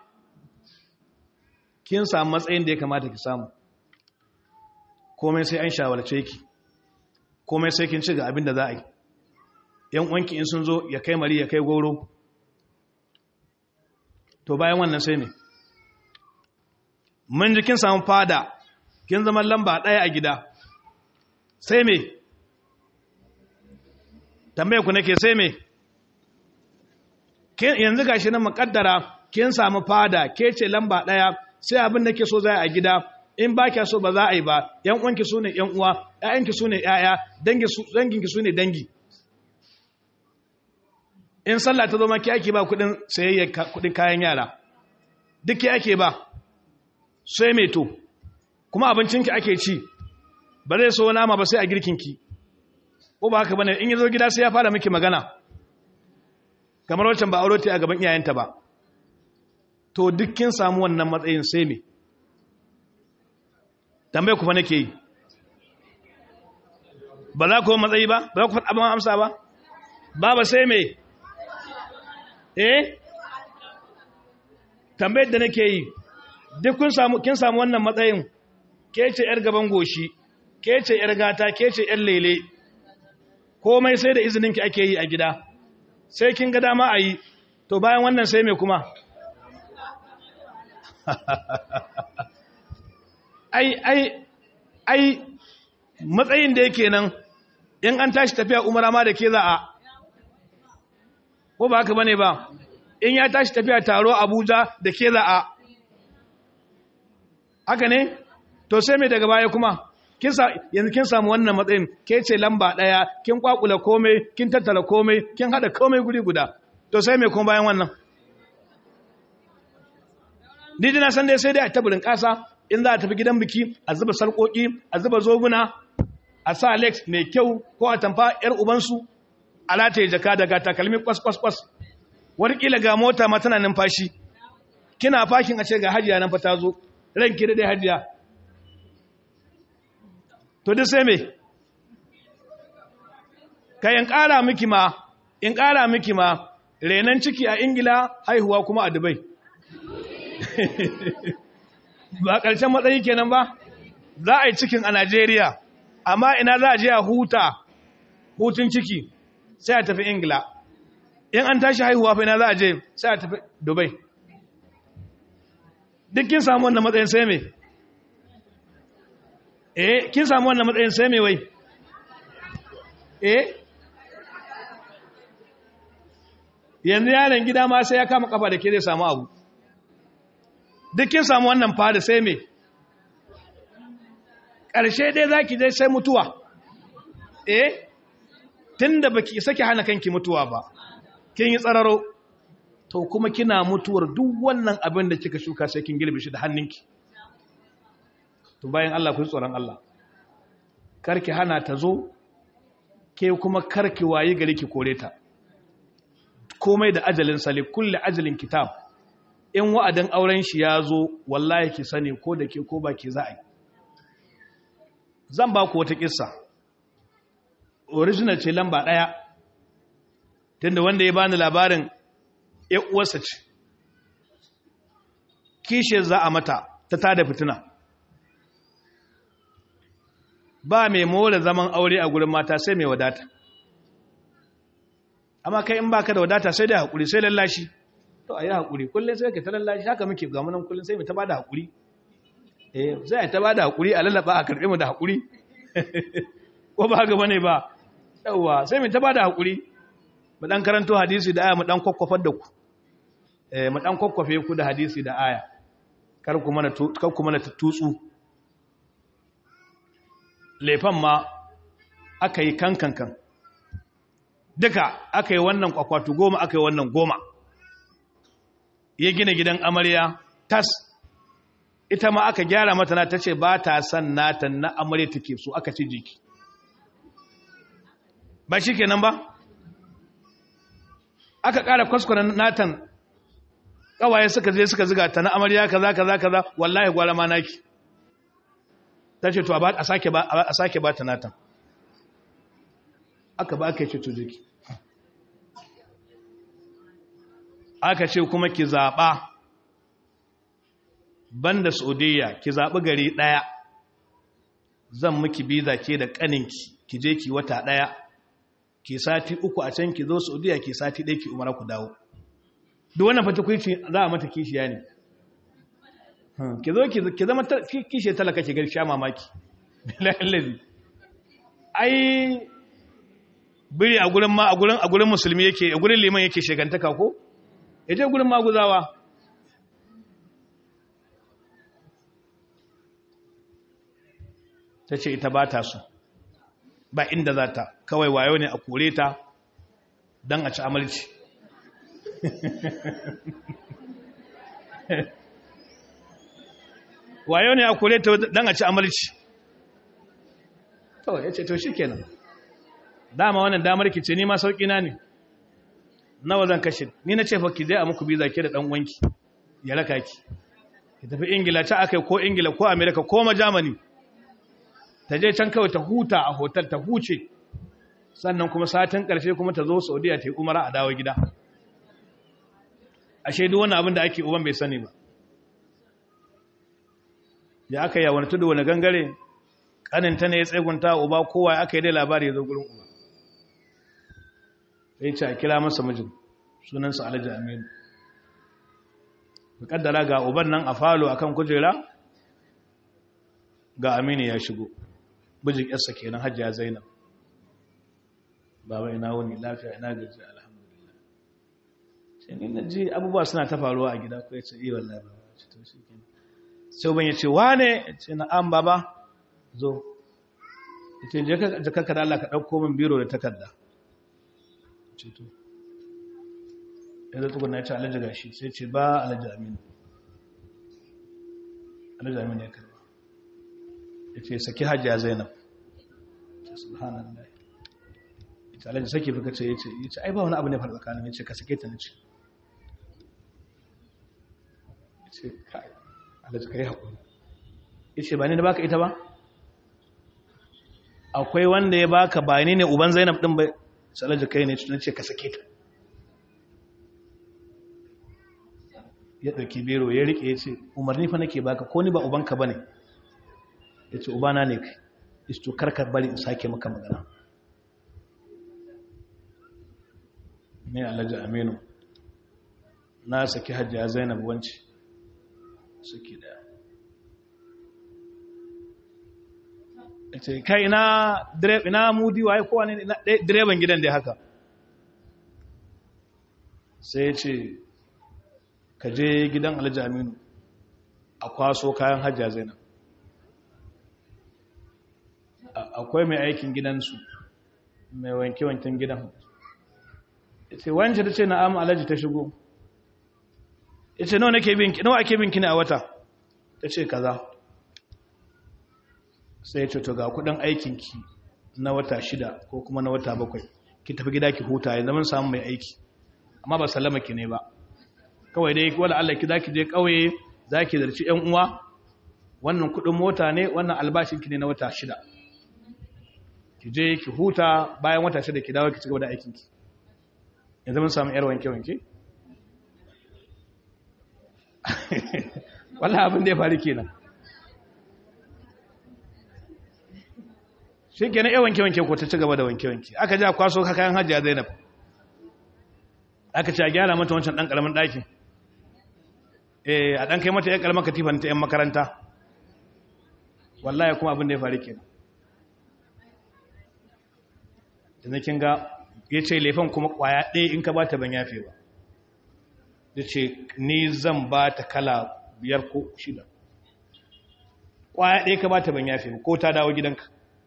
kin samu matsayin da ya kamata ki samu komai sai an shawarce ki komai sai kin ci ga abin da za a yi yan uwanki in sun zo ya kai mari ya kai goro to bayan wannan sai ne mun ji kin samu fada kin zama lamba ɗaya a gida sai me tambaye ku nake sai me yanzu gashi nan mukaddara kin samu fada ke ce lamba daya sai abin da ke so za a gida in ba kya so ba za a yi ba yan uwanki su ne yan uwa ƴaƴanki su ne ƴaƴa danginki su ne dangi in sallah ta zo ma ki ake ba kudin sayayya kudin kayan yara duk ki ake ba sai mai to kuma abincinki ake ci ba zai so nama ba sai a girkinki ko ba haka bane in yazo gida sai ya fara miki magana kamar wancan ba aure ta a gaban iyayenta ba to duk kin samu wannan matsayin sai me tambaye ku fa nake yi ba za ku matsayi ba ba za ku faɗa ban amsa ba ba ba sai me eh tambayar da nake yi duk kun samu kin samu wannan matsayin ke ce yar gaban goshi ke ce yar gata ke ce yar lele komai sai da izinin ki ake yi a gida sai kin ga dama a yi to bayan wannan sai me kuma ai ai ai matsayin da yake nan in an tashi tafiya umara ma da ke za a ko ba haka bane ba in ya tashi tafiya taro abuja da ke za a haka ne to sai mai daga baya kuma yanzu kin samu wannan matsayin ke ce lamba ɗaya kin kwakula komai kin tattala komai kin haɗa komai guri guda to sai mai kuma bayan wannan ni dina san dai sai dai a tabirin ƙasa in za a tafi gidan biki a zuba sarƙoƙi a zuba zoguna a sa lex mai kyau ko a tamfa 'yar ubansu a lataye jaka daga takalmi kwas-kwas-kwas warƙila ga mota ma tana numfashi kina fakin a ce ga hajiya nan fa ta zo ranki da dai hajiya to duk sai me ka in ƙara miki ma in ƙara miki ma renan ciki a ingila haihuwa kuma a dubai ba ƙarshen matsayi kenan ba za a yi cikin a najeriya amma ina za a je a huta hutun ciki sai a tafi ingila in an tashi haihuwa fa ina za a je sai a tafi dubai duk kin samu wannan matsayin sai me eh kin samu wannan matsayin sai me wai eh yanzu yaron gida ma sai ya kama kafa da ke zai samu abu duk kin samu wannan fada sai me ƙarshe dai za ki dai sai mutuwa eh tun da baki isa ki hana kanki mutuwa ba kin yi tsararo to kuma kina mutuwar duk wannan abin da kika shuka sai kin girbe shi da hannunki to bayan Allah ku tsoron Allah karki hana ta zo ke kuma karki wayi gari ki kore ta komai da ajalin sali kulli ajalin kitab in wa'adin auren shi ya zo wallahi ki sani ko da ke ko ba ki za a yi zan ba ku wata kissa original ce lamba ɗaya tunda wanda ya bani labarin uwarsa ce kishiyar za a mata ta tada fitina ba mai more zaman aure a gurin mata sai mai wadata amma kai in baka da wadata sai da haƙuri sai lallashi to a yi haƙuri kullum sai ka ta lallashi haka muke gamunan kullum sai mai ta ba da haƙuri eh sai ta ba da haƙuri a lallaba a karɓe mu da haƙuri ko ba haka bane ba yawwa sai mai ta ba da haƙuri mu dan karanto hadisi da aya mu dan kwakwafar da ku eh mu dan kwakwafe ku da hadisi da aya kar ku mana kar ku mana tutsu lefan ma aka yi kankankan duka aka yi wannan kwakwatu goma aka yi wannan goma ya gina gidan amarya tas ita ma aka gyara mata na ta ce ba ta san nata na amarya take so aka ci jiki ba shi kenan ba aka ƙara kwaskwaran natan ƙawaye suka je suka ziga ta na amarya kaza kaza kaza wallahi gwara ma naki ta ce to a sake ba a sake ba ta natan aka ba aka ce to jiki aka ce kuma ki zaɓa banda saudiya ki zaɓi gari ɗaya zan miki biza ke da ƙaninki ki je ki wata ɗaya ki sati uku a can ki zo saudiya ki sati ɗaya ki umara ku dawo duk wannan fata kuici za a mata kishiya ne ki zo ki zama kishiyar talaka ki gari sha mamaki bilayen ai biri a gurin ma a gurin a gurin musulmi yake a gurin liman yake shegantaka ko ya je gurin maguzawa ta ce ita ba ta so ba inda za ta kawai wayo ne a kore ta don a ci amalci wayo ne a kore ta don a ci amalci to ya ce to shi kenan dama wannan damar ki ce ni ma sauƙi na ne nawa zan kashe ni na ce fa ki je a muku biza ke da dan wanki ya raka ki ki tafi ingila ta akai ko ingila ko america ko ma germany ta je can kawai ta huta a hotel ta huce sannan kuma satin karshe kuma ta zo saudiya ta yi umara a dawo gida ashe duk wannan abin da ake uban bai sani ba ya aka yi wani tudu wani gangare kaninta ne ya tsegunta uba kowa aka yi dai labari ya zo gurin uba sai ce a kira masa mijin sunansa alhaji aminu kaddara ga uban nan a falo akan kujera ga aminu ya shigo bijin yarsa kenan hajjiya zainab baba ina wuni lafiya ina gaji alhamdulillah sai ni na ji abubuwa suna ta faruwa a gida ko ya ce iya wallahi baba ce to shi kenan sai uban ya ce wane ya ce na'am baba zo ya ce je ka da Allah ka ɗauko min biro da takarda ceto ya zai tukuna ya ce alhaji gashi sai ce ba alhaji aminu alhaji aminu ya karba ya ce saki hajjiya zainab ce subhanallah ya ce alhaji saki fi kace ya ce ya ce ai ba wani abu ne fara tsakanin ya ce ka sake ta na ce ya ce kai alhaji ka yi haƙuri ya ce ba ni da baka ita ba akwai wanda ya baka ba ni ne uban zainab ɗin bai salaji kai ne na ce ka sake ta ya ɗauki bero ya riƙe ya ce umarni fa nake baka ko ni ba ubanka ba ne ya ce ubana ne kai isto karka bari in sake maka magana ne alhaji aminu na saki hajjiya zainab wanci suke daya ya ce kai ina mudi waye kowa ne direban gidan da haka sai ya ce ka je gidan alhaji aminu a kwaso kayan hajja zainab akwai mai aikin gidansu mai wanke-wanken gidan ce wancan ta ce na amma alhaji ta shigo ya ce nawa ake binki ne a wata ta ce kaza sai ce to ga kudin aikinki na wata shida ko kuma na wata bakwai ki tafi gida ki huta ya zama samun mai aiki amma ba sallama ki ne ba kawai dai wala Allah ki zaki je kauye zaki zarci ƴan uwa wannan kudin mota ne wannan albashin ki ne na wata shida ki je ki huta bayan wata shida ki dawo ki cigaba da aikin ki ya zama samun yar wanke wanke wallahi abin da ya faru kenan shi ke na iya wanke-wanke ko ta ci gaba da wanke-wanke aka ja kwaso ka kayan hajjiya zainab aka ce a gyara mata wancan ɗan ƙaramin ɗakin eh a ɗan kai mata ‘yan ƙaramin katifan ta ‘yan makaranta wallahi kuma abin da ya faru ke da na kin ga ya ce laifin kuma ƙwaya ɗaya in ka ba ta ban yafe ba ya ce ni zan ba ta kala biyar ko shida ƙwaya ɗaya ka ba ta ban yafe ba ko ta dawo gidanka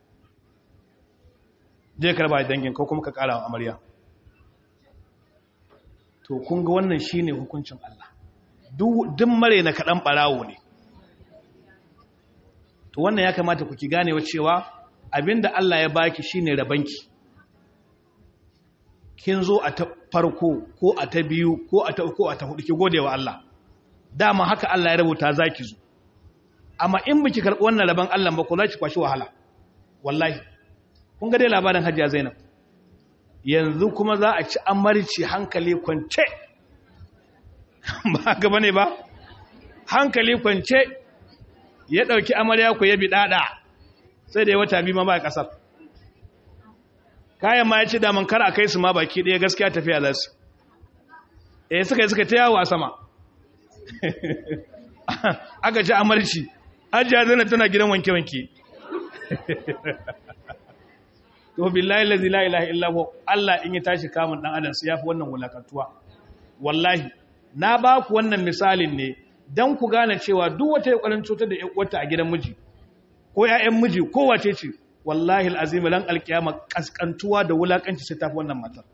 je karba dangin ko kuma ka kara wa amarya to kun ga wannan shine hukuncin Allah duk mare na kadan barawo ne to wannan ya kamata ku ki ganewa cewa abinda Allah ya baki shine rabanki kin zo a ta farko ko a ta biyu ko a ta uku a ta hudu ki godewa Allah dama haka Allah ya rubuta zaki zo amma in biki karbi wannan raban Allah ba ko zaki kwashi wahala wallahi kun ga dai labarin hajiya zainab yanzu kuma za a ci amarci hankali kwance ba gaba ne ba hankali kwance ya ɗauki amarya ku ya bi ɗaɗa sai da ya wata biyu ma ba ƙasar kayan ma ya ce daman kar a kai su ma baki ɗaya gaskiya tafiya za su eh suka yi suka ta yawo a sama aka ci amarci hajiya zainab tana gidan wanke-wanke to billahi allazi la ilaha illa huwa Allah in ya tashi kamun dan adam sai yafi wannan wulakantuwa wallahi na ba ku wannan misalin ne dan ku gane cewa duk wata yakurin cutar da wata a gidan miji ko ƴaƴan miji ko wace ce wallahi alazim lan alkiyama kaskantuwa da wulakanci sai tafi wannan matar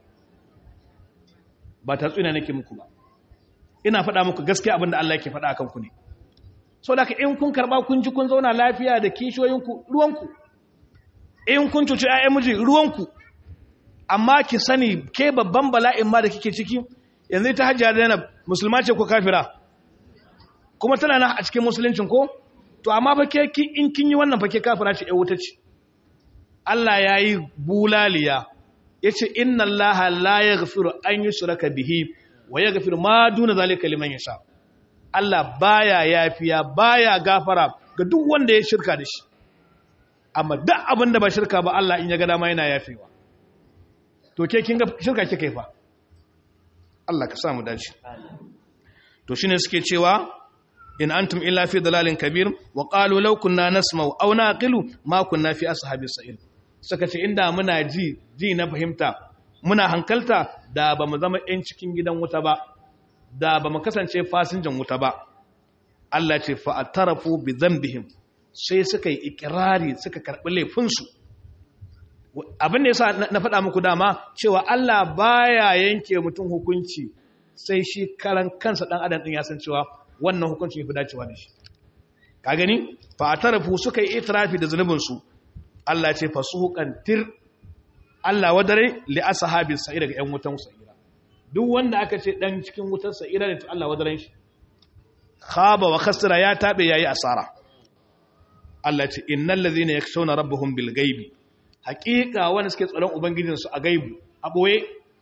ba ta tsina nake muku ba ina faɗa muku gaskiya abinda Allah yake faɗa akan ku ne so da in kun karba kun ji kun zauna lafiya da kishiyoyinku ruwanku in kun cuci ƴaƴan miji ruwanku amma ki sani ke babban bala'in ma da kike ciki yanzu ta hajjiya Zainab musulma ce ko kafira kuma tana nan a cikin musuluncin ko to amma fa ke in kin yi wannan fa ke kafira ce ƴar wuta ce Allah yayi bulaliya yace inna Allaha la yaghfiru an yushraka bihi wa yaghfiru ma duna zalika liman yasha Allah baya yafiya baya gafara ga duk wanda ya shirka da shi amma duk abin da ba shirka ba Allah in ya ga dama yana yafewa to ke kin ga shirka kike yi fa Allah ka samu dace to shine suke cewa in antum illa fi dalalin kabir wa qalu law kunna nasma'u aw naqilu ma kunna fi ashabis sa'ir suka ce inda muna ji ji na fahimta muna hankalta da ba mu zama yan cikin gidan wuta ba da ba mu kasance fasinjan wuta ba Allah ce fa'atarafu bi zambihim sai suka yi ikirari suka karɓi laifinsu abin da yasa na faɗa muku dama cewa Allah baya yanke mutum hukunci sai shi karan kansa ɗan adam ɗin ya san cewa wannan hukunci fi dacewa da shi ka gani fa'atarafu suka yi itirafi da zunubinsu Allah ce fasuhukan tir Allah wadare li ashabi sa'ira ga 'yan wutan sa'ira duk wanda aka ce dan cikin wutar sa'ira ne to Allah wadaren shi khaba wa khasira ya tabe yayi asara Allah ce innal ladhina yakshawna rabbahum bil ghaibi haqiqa wanda suke tsaron ubangijin su a gaibu a boye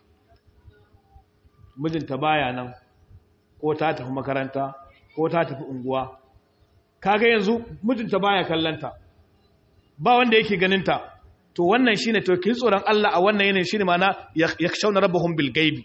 mijinta baya nan ko ta tafi makaranta ko ta tafi unguwa kaga yanzu mijinta baya kallanta ba wanda yake ganinta to wannan shine to kin tsoron Allah a wannan yanayin shine mana yakshawna rabbahum bil ghaibi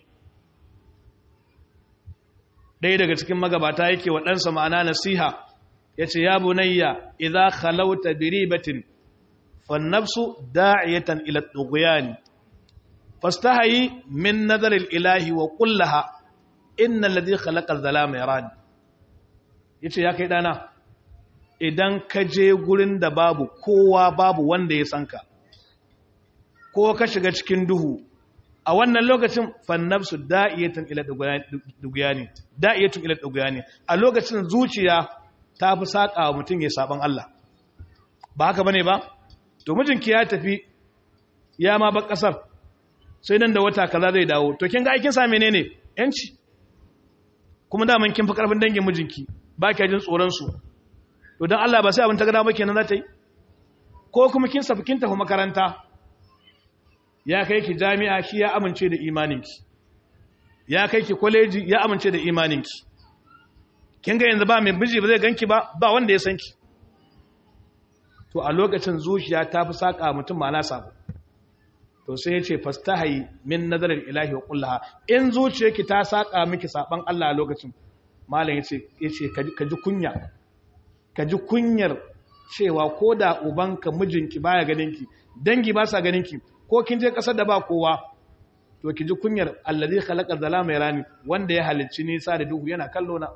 ɗaya daga cikin magabata yake wa ɗansa ma'ana nasiha ya ce ya bunayya idza khalauta bi ribatin fannafsu da'iyatan ila tughyani fastahayi min nazar ilahi wa kullaha inna alladhi khalaqa adh-dhalama yarani yace ya kai dana idan ka je gurin da babu kowa babu wanda ya sanka ko ka shiga cikin duhu a wannan lokacin fannafsu da'iyatun ila duguyani da'iyatun ila duguyani a lokacin zuciya ta fi saka wa mutum ya saban Allah ba haka bane ba to mijinki ya tafi ya ma bar kasar sai nan da wata kaza zai dawo to kin ga aikin sa menene yanci kuma da kin fi karfin dangin mijinki ba kya jin tsoron su to dan Allah ba sai abin ta gada ba kenan za ta yi ko kuma kin safi kin tafi makaranta ya kai ki jami'a shi ya amince da imaninki ya kai ki kwaleji ya amince da imaninki kin ga yanzu ba mai miji ba zai ganki ba ba wanda ya san ki to a lokacin zuciya ta fi saka mutum ma na sabo to sai ya ce fastahayi min nazarin ilahi wa kullaha in zuciyarki ta saka miki saban Allah a lokacin malam yace yace ka ji kunya ka ji kunyar cewa ko da ubanka mijinki baya ganinki dangi ba sa ganinki ko kin je kasar da ba kowa to ki ji kunyar allazi khalaqa zalama yarani wanda ya halicci nisa da duhu yana kallo na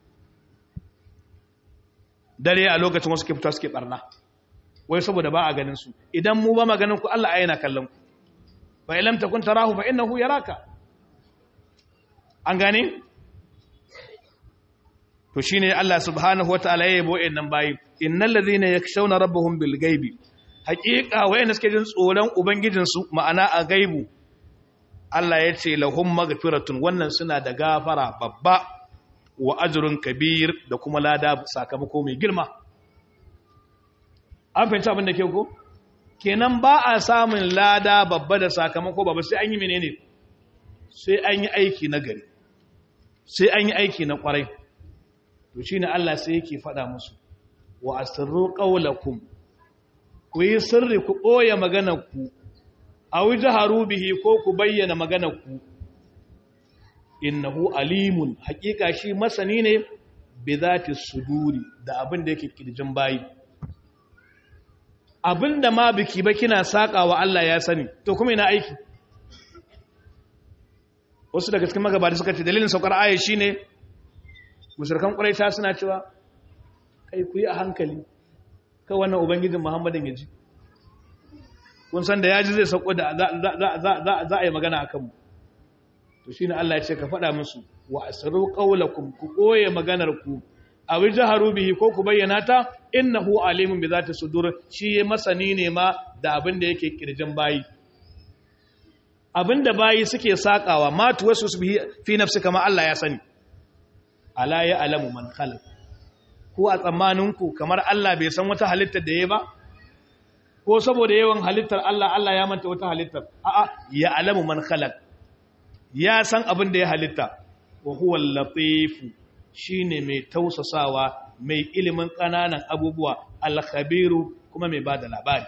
dare a lokacin wasu ke fita suke barna wai saboda ba a ganin su idan mu ba ma ganin ku Allah yana kallon ku fa ilam takun tarahu fa innahu yaraka an gane to shine Allah subhanahu wataala ya yabo innan bayi innal ladhina yakshawna rabbahum bil ghaibi haqiqa wayanda suke jin tsoron ubangijin su ma'ana a gaibu Allah ya ce lahum maghfiratun wannan suna da gafara babba wa ajrun kabir da kuma lada sakamako mai girma an fahimci abin da ke ko kenan ba a samun lada babba da sakamako babba sai an yi menene sai an yi aiki na gari sai an yi aiki na kwarai to shine Allah sai yake faɗa musu wa asirru qawlakum ku yi sirri ku ɓoye maganar ku aw jaharu bihi ko ku bayyana maganar ku innahu alimun haƙiƙa shi masani ne bi zati suduri da abin da yake kirjin bayi abinda ma biki ba kina sakawa Allah ya sani to kuma ina aiki wasu daga cikin magabata suka ce dalilin saukar aya shine mushrikan quraisha suna cewa kai ku yi a hankali kai wannan ubangijin muhammadin ya ji kun san da yaji zai sauko da za a yi magana akan mu to shine Allah ya ce ka faɗa musu wa asru qawlakum ku koye maganar ku aw jaharu bihi ko ku bayyana ta innahu alimun bi zati sudur shi masani ne ma da abin da yake kirjin bayi abin da bayi suke sakawa ma tuwasu bihi fi nafsi kama Allah ya sani ala ya alamu man khalaq ko a tsammanin ku kamar Allah bai san wata halittar da yayi ba ko saboda yawan halittar Allah Allah ya manta wata halittar a'a ya alamu man khalaq ya san abin da ya halitta wa huwa al-latif shine mai tausasawa mai ilimin kananan abubuwa al-khabiru kuma mai bada labari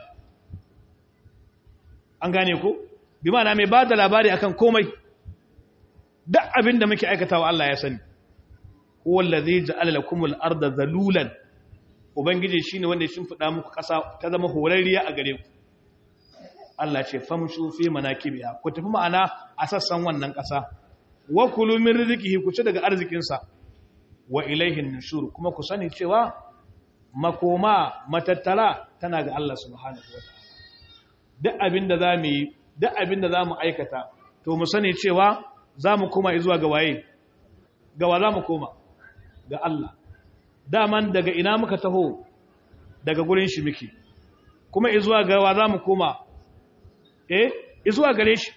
an gane ko bi ma'ana mai bada labari akan komai duk abin da muke aikatawa Allah ya sani huwa allazi ja'ala lakum al-ardha zalulan ubangiji shine wanda ya shimfida muku kasa ta zama horarriya a gare ku Allah ce famshu fi manakibiha ku tafi ma'ana a sassan wannan ƙasa wa kulu min rizqihi ku ci daga arzikin sa wa ilaihin nushur kuma ku sani cewa makoma matattara tana ga Allah subhanahu wataala duk abinda zamu yi duk abinda zamu aikata to mu sani cewa zamu koma zuwa ga waye ga wa zamu koma ga Allah daman daga ina muka taho daga gurin shi muke kuma izuwa ga wa zamu koma eh izuwa gare shi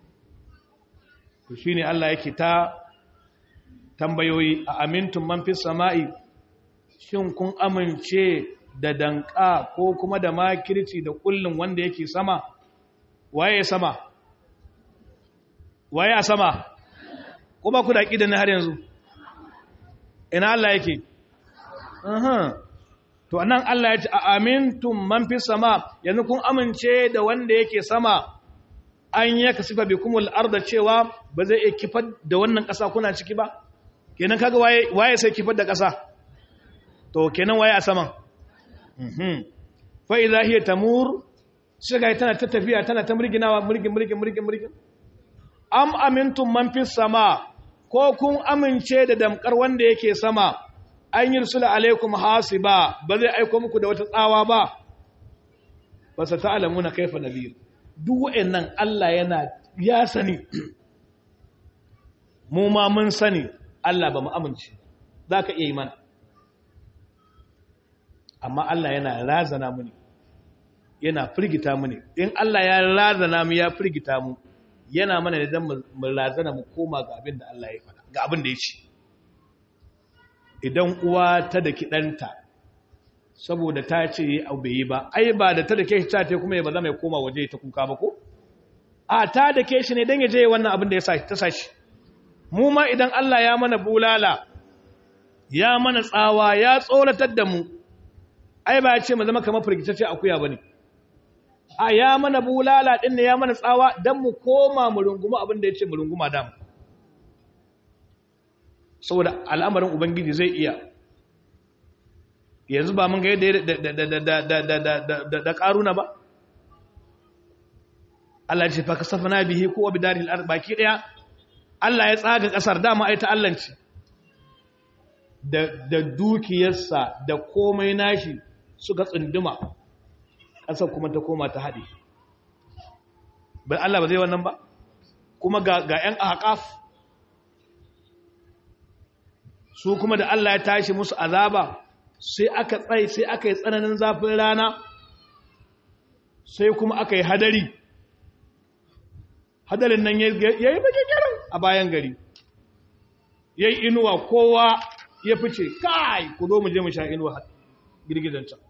to shine Allah yake ta tambayoyi a amintun man fi sama'i shin kun amince da danka ko kuma da makirci da kullun wanda yake sama waye sama waye a sama kuma ku da kidan har yanzu ina Allah yake aha to anan Allah ya ce a amintum man fi sama yanzu kun amince da wanda yake sama an ya kasifa bikumul arda cewa ba zai iya kifar da wannan ƙasa kuna ciki ba kenan kaga waye waye sai kifar da ƙasa to kenan waye a saman mhm fa idha hiya tamur shiga tana ta tafiya tana ta murginawa murgin murgin murgin murgin am amintum man fi sama ko kun amince da damkar wanda yake sama an yi rusula alaikum hasiba ba zai aiko muku da wata tsawa ba ba sa ta'lamuna kaifa nadir duk wa'annan Allah yana ya sani mu ma mun sani Allah ba mu amince zaka iya yi mana amma Allah yana razana mu ne yana firgita mu ne in Allah ya razana mu ya firgita mu yana mana da dan mu razana mu koma ga abin da Allah ya faɗa ga abin da ya ce idan uwa ta da kiɗanta saboda ta ce abu bai yi ba ai ba da ta da ke shi ta kuma ya ba za mai koma waje ta kuka ba ko a ta da ke shi ne don ya je wannan abin da ya ta sashi mu ma idan Allah ya mana bulala ya mana tsawa ya tsoratar da mu ai ba ya ce mu zama kamar firgitacce akuya ba ne a ya mana bulala ɗin ne ya mana tsawa don mu koma mu runguma abin da ya ce mu runguma damu saboda al'amarin ubangiji zai iya yanzu ba mun ga yadda da ƙaruna ba Allah ce fa kasafa na bihi ko wa bidaril ard baki daya Allah ya tsaga ƙasar dama ai ta Allah ce da dukiyarsa da komai nashi suka tsunduma ƙasar kuma ta koma ta haɗe ba Allah ba zai wannan ba kuma ga 'yan ahqaf su kuma da Allah ya tashi musu azaba sai aka tsaye sai aka yi tsananin zafin rana sai kuma aka yi hadari hadarin nan ya yi bakikirin a bayan gari ya yi inuwa kowa ya fice kai ku zo mu je mu sha inuwa girgizan can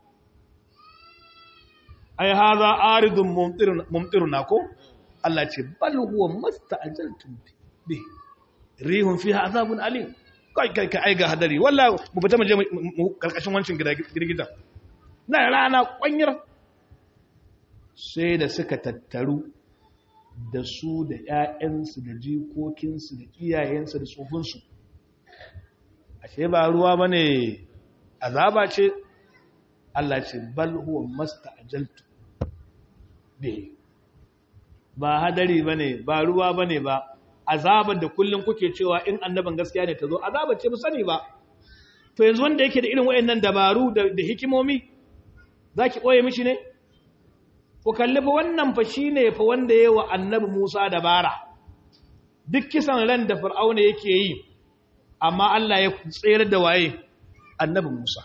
ai haza aridun mumtiruna ko Allah ce bal huwa masta'ajaltum bi rihun fiha azabun alim kai kai kai ai ga hadari wallahi mu fita mu je mu karkashin wancin girgizan na rana kwanyar sai da suka tattaru da su da ƴaƴansu da jikokinsu da iyayensu da tsofinsu ashe ba ruwa bane azaba ce Allah ce bal huwa masta'jaltu bihi ba hadari bane ba ruwa bane ba azabar da kullun kuke cewa in annaban gaskiya ne ta zo azabar ce mu sani ba to yanzu wanda yake da irin wayannan dabaru da, da hikimomi zaki koye mishi ne ku kalli fa wannan fa shine fa wanda yayi wa annabi Musa dabara duk kisan ran da fir'auna yake yi amma Allah ya tsere da waye annabi Musa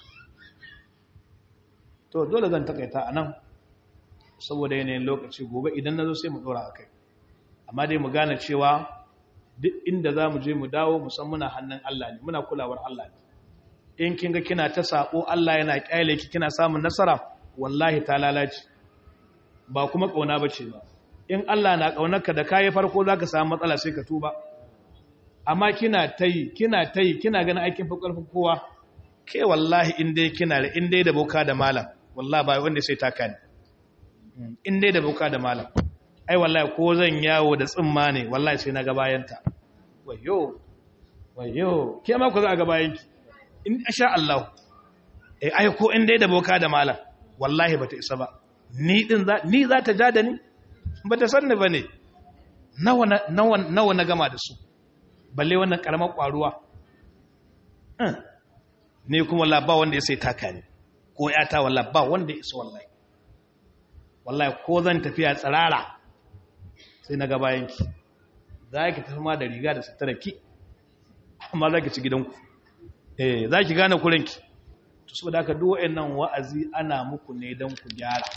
to dole zan takaita anan saboda yanayin lokaci gobe idan nazo sai mu dora akai amma dai mu gane cewa duk inda zamu je mu dawo musamman muna hannun Allah ne muna kulawar Allah ne in kin ga kina ta sako Allah yana kyale ki kina samun nasara wallahi ta lalace ba kuma kauna bace ba in Allah na kaunarka da kai farko zaka samu matsala sai ka tuba amma kina tayi kina tayi kina ganin aikin fa karfin kowa ke wallahi in dai kina da in dai da boka da malam wallahi ba wanda sai ta kani in dai da boka da malam ai wallahi ko zan yawo da tsimma ne wallahi sai na ga bayanta wayo wayo ke ma ku za a ga bayanki in sha Allah eh ai ko in dai da boka da malam wallahi bata isa ba ni din za ni za ta ja da ni bata sanni bane nawa nawa nawa na gama da su balle wannan karamar kwaruwa ne kuma wallahi ba wanda ya sai taka ni ko yata wallahi ba wanda ya isa wallahi wallahi ko zan tafiya tsirara sai na ga bayanki za ki tafi ma da riga da sutura ki amma za ki ci gidanku eh za ki gane kurinki to saboda haka duk wayannan wa'azi ana muku ne don ku gyara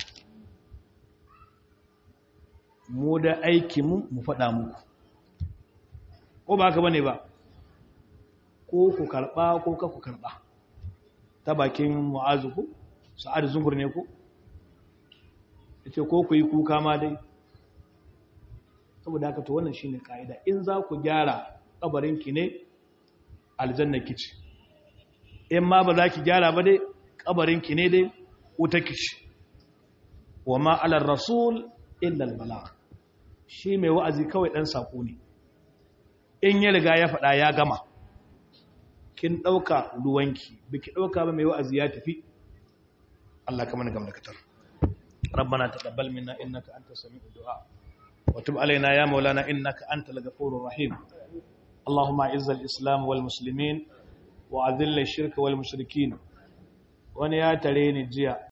mu da aiki mu mu faɗa muku ko ba haka bane ba ko ku karɓa ko ka ku karɓa ta bakin mu'azu ku sa'ad zungur ne ku yace ko ku yi kuka ma dai saboda haka to wannan shine kaida in za ku gyara kabarin ki ne aljanna kici in ma ba za ki gyara ba dai kabarinki ne dai wuta kici wa ma alar rasul illa albala shi mai wa'azi kawai dan sako ne in ya riga ya faɗa ya gama kin ɗauka ruwanki biki ɗauka ba mai wa'azi ya tafi Allah ka mana gamda katar ربنا تقبل منا إنك أنت سميع الدعاء وتب علينا يا مولانا إنك أنت الغفور الرحيم اللهم اعز الإسلام والمسلمين وأذل الشرك والمشركين wani ya tare ni jiya